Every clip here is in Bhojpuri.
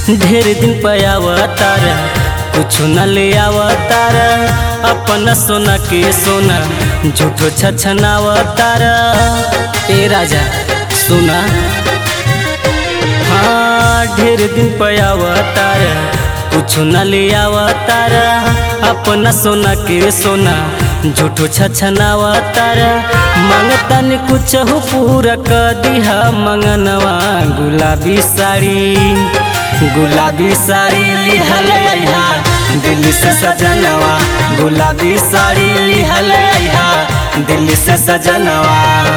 ढेर दिन पे आवतार कुछ न ले आवतार अपन सोना के सोना झूठो छछनावतार ए राजा सुना हाँ ढेर दिन पे आवतार कुछ न ले आवतार अपना सोना के सोना झूठो छछनावतार मांगतन कुछ हो पूरा कर दिहा मंगनवा गुलाबी साड़ी गुलाबी साड़ी लिहल अइहा दिल्ली से सजनवा गुलाबी साड़ी लिहल अइहा दिल्ली से सजनवा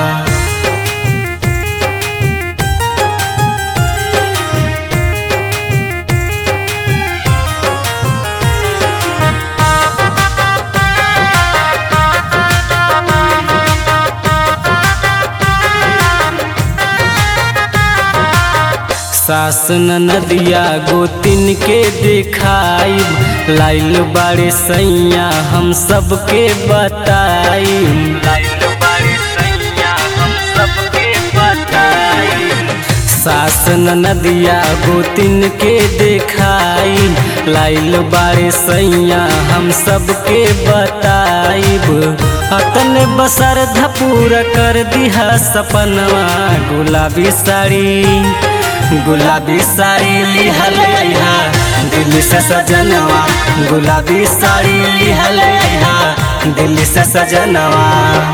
सास नदिया गोतिन के देखाई लाइल बाड़े सैया हम सबके बताई लाइल बाड़े सैया हम सबके बताई सास नदिया गोतिन के देखाई लाइल बाड़े सैया हम सबके बताइब अतन बसर धपूर कर दिहा सपनवा गुलाबी साड़ी गुलाबी साड़ी लिहल अइहा दिल्ली से सजनवा गुलाबी साड़ी लिहल अइहा दिल्ली से सजनवा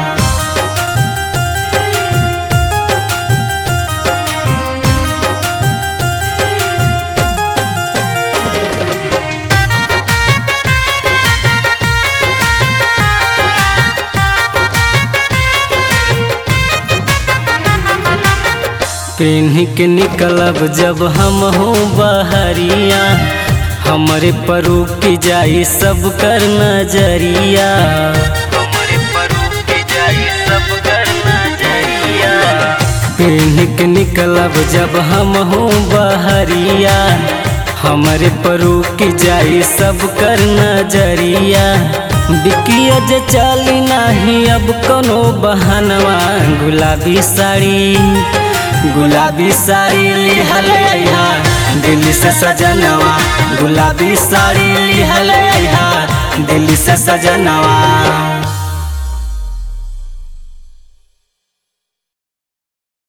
पेन्ही के निकलब जब हम हो बहरिया हमरे परू की जाई सब कर नजरिया हमरे परू की जाई सब कर नजरिया पेन्ही के निकलब जब हम हो बहरिया हमरे परू की जाई सब कर नजरिया बिकिया जे चली नाही अब कोनो बहनवा गुलाबी साड़ी गुलाबी साड़ी लिहल अइहा दिल्ली से सजनवा गुलाबी साड़ी लिहल अइहा दिल्ली से सजनवा